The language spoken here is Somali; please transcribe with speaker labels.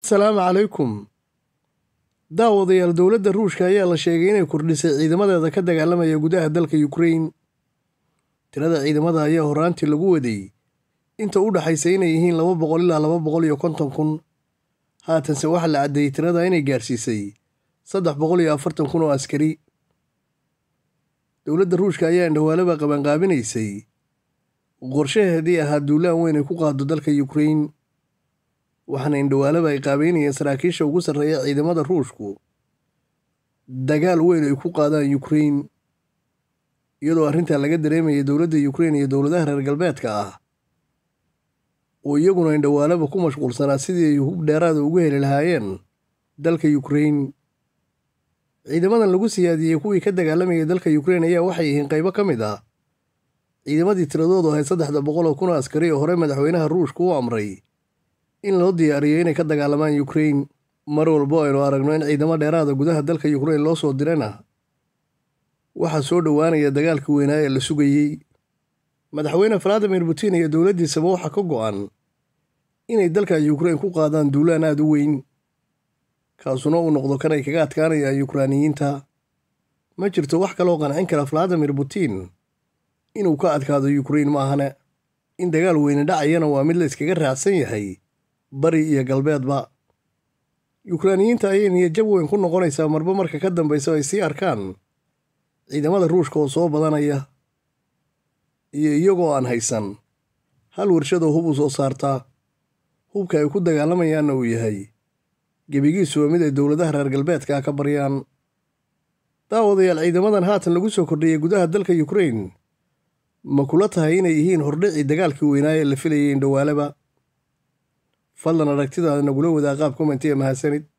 Speaker 1: assalaamu calaykum daawadayaal dowladda ruushka ayaa la sheegay inay kordhisay ciidamadeeda ka dagaalamaya gudaha dalka yukrain tirada ciidamada ayaa horraantii lagu waday inta u dhaxaysa inay yihiin laba boqol ilaa laba boqol iyo konton kun haatanse waxaa la caddeeyey tirada inay gaarsiisay saddex boqol iyo afartan kun oo askari dowladda ruushka ayaa indhawaalaba qabanqaabinaysay qorshaheedii ahaa duulaan weyn ay ku qaado dalka yukrain waxaana indhawaalaba ay qaabeynayeen saraakiisha ugu sarreeya ciidamada ruushku dagaal weyn ay ku qaadaan yukrain iyadoo arrintaa laga dareemayay dowladda yukrain iyo dowladaha reer galbeedka ah oo iyaguna indhawaalaba ku mashquulsanaa sidii ay hub dheeraada ugu heli lahaayeen dalka yukrain ciidamadan lagu siyaadiyey kuwii ka dagaalamayay dalka yukrain ayaa waxay yihiin qaybo ka mid ah ciidamadii tiradoodu ahayd saddexda boqol oo kun oo askari oo hore madaxweynaha ruushka u amray in loo diyaariyo inay ka dagaalamaan yukrain mar walbo aynu aragno in ciidamo dheeraada gudaha dalka yukrain loo soo dirana waxaa soo dhowaanaya dagaalka weynaa ee la sugayey madaxweyne valadimir putin iyo dowladdiisaba waxaa ka go'an inay dalka yukrain ku qaadaan duulaan aad u weyn kaasuna uu noqdo kan ay kaga adkaanayaan yukraaniyiinta ma jirto wax kaloo qancin kara valadimir putin inuu ka adkaado yukrain maahane in dagaal weyne dhacayana waa mid la iskaga raacsan yahay bari iyo galbeedba yukraaniyiinta ayay niyadjab weyn ku noqonaysaa marba marka ka dambaysa ay sii arkaan ciidamada ruushka oo soo badanaya iyo iyagoo aan haysan hal warshadoo hub u soo saartaa hubka ay ku dagaalamayaanna uu yahay gebigiisu waa mid ay dowladaha reer galbeedka ka baryaan daawadayaal ciidamadan haatan lagu soo kordhiyey gudaha dalka yukrain ma kula tahay inay yihiin hordhicii dagaalkii weynaa ee la filayay indhawaalaba fadlan aragtidaada nagula wadaa qaab komentiya mahadsanid